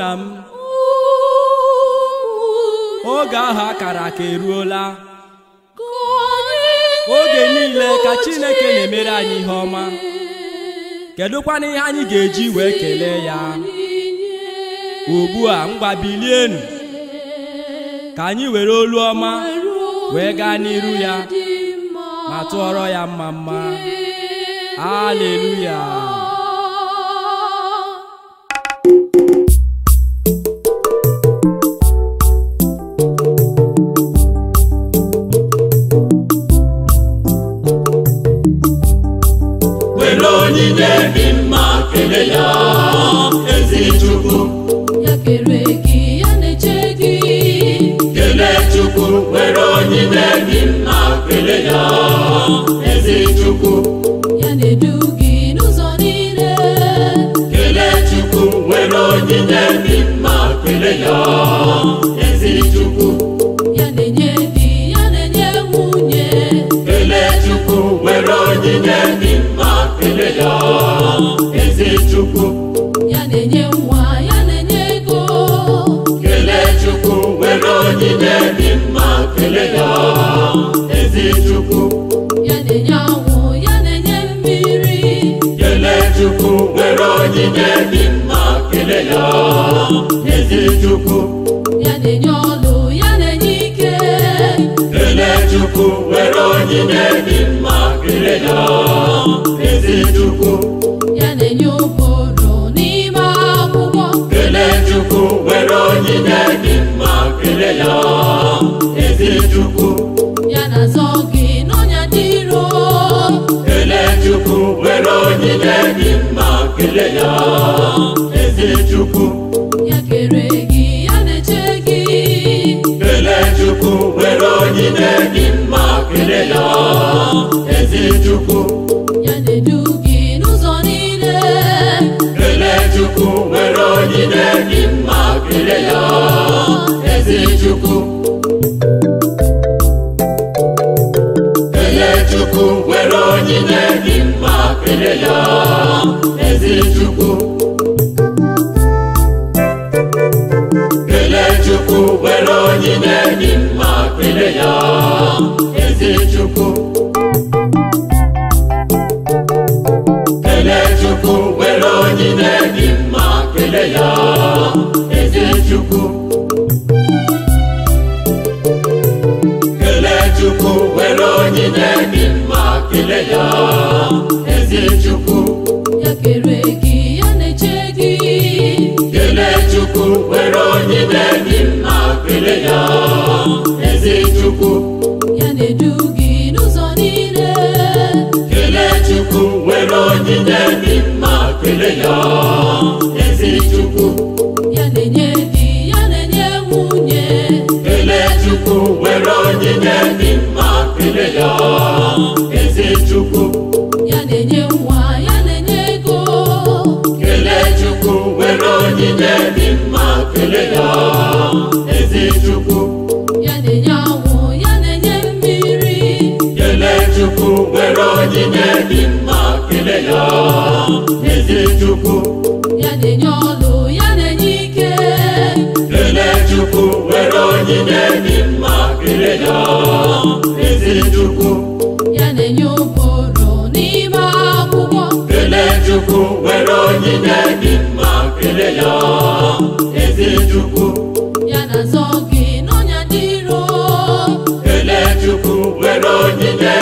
nna m oge ahụ akara aka eruola oge niile ka Chineke na-emere anyị ihe ọma kedụkwana ihe anyị ga-eji wee kelee ya ugbu a ngwa bilienu ka anyị were olu ọma wee gaa n'iru ya ma tụọrọ ya mma mma aleluya were onyinye dị mma kelee ya ezi chukwu ya kere gị ya na-eche gị kelee chukwu were onyinye dị mma kelee ya ezi chukwu ya na-edu gị n'ụzọ niile kelee chukwu were onyinye dị mma kelee ya ezi chukwu ya na-enye di ya na-enye nwunye kelee chukwu were onyinye dị mma kelee ya ezi chukwu ya na-enye nwa ya na-enye ego kelee chukwu were onyinye dị mma kelee ya ezi chukwu ya na-enye anwụ ya na-enye mmiri kelee chukwu were onyinye dị mma kelee ya ezi chukwu ya na-enye ọlụ ya na-enye ike kelee chukwu were onyinye dị mma kelee ya ezi chukwu ya na-enye ụbụrụ n'ime akwụkwọ kelee chukwu were onyinye dị mma kelee ya ezi chukwu ya na-azọ gị n'ọnya dị iro kelee chukwu were onyinye dị mma kelee ya ezi chukwu ya kere gị ya na-eche gị kelee chukwu were onyinye dị mma kelee ya ezi chukwu ya na-edu gị n'ụzọ niile kelee chukwu were onyinye dị mma kelee ya ezi chukwu kelee chukwu were onyinye dị mma kelee ya ezi chukwu kelee chukwu were onyinye dị mma kelee ya ezi chukwu kelee chukwu were onyinye dị mma kelee ya ezi chukwu kelee chukwu were onyinye dị mma kelee ya ezi chukwu ya kere gị ya na-eche gị kelee chukwu were onyinye dị mma kelee ya ezi chukwu ya na-edu gị n'ụzọ niile kelee chukwu were onyinye dị mma kelee ya ezi chukwu ya na-enye di ya na-enye nwunye kelee chukwu were onyinye dị mma kelee ya ezi chukwu ya na-enye nwa ya na-enye ego kelee chukwu were onyinye dị mma kelee ya ezi chukwu ya na-enye anwụ ya na-enye mmiri kelee chukwu were onyinye dị mma kelee ya ezi chukwu ya na-enye ọlụ ya na-enye ike kelee chukwu were onyinye dị mma kelee ya ezi chukwu ya na-enye ụbụrụ n'ime akwụkwọ kelee chukwu were onyinye dị mma kelee ya ezi chukwu ya na-azọ gị n'ọnya dị iro kelee chukwu were onyinye